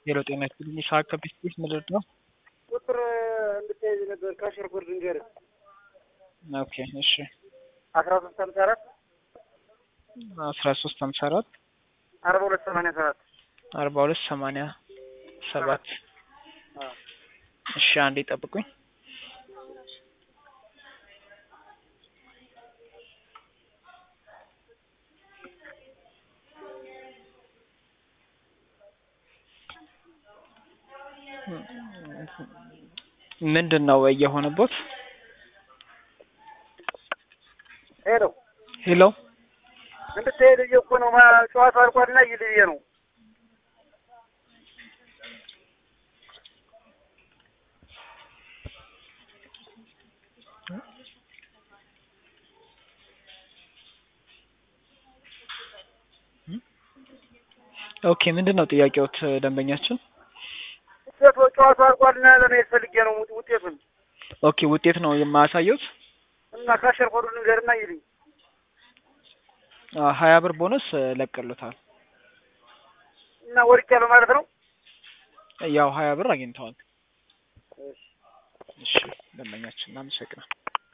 ሄሎ ጤና ይስጥልኝ። ይስሐቅ ከቢስቲስ ምድር ነው። ቁጥር እንድትያዝ ነበር ካሽር ኮድ ንገርህ። ኦኬ እሺ። አስራ ሶስት ሀምሳ አራት አስራ ሶስት ሀምሳ አራት አርባ ሁለት ሰማንያ ሰባት አርባ ሁለት ሰማንያ ሰባት እሺ፣ አንዴ ጠብቁኝ። ምንድን ነው እየሆነቦት? ሄሎ ሄሎ እንድትሄድ ብዬ እኮ ነው። ጨዋታ አልቋልና ይል ብዬ ነው። ኦኬ ምንድን ነው ጥያቄዎት ደንበኛችን? ውጤቱ ጨዋታ አልቋልና ለመሄድ ፈልጌ ነው ውጤቱን ኦኬ ውጤት ነው የማያሳየውት? እና ካሽር ኮዱ ንገርና ይልኝ። ሀያ ብር ቦነስ ለቀሉታል። እና ወድቄያለሁ ማለት ነው። ያው ሀያ ብር አግኝተዋል። እሺ ደንበኛችን እናመሰግናል።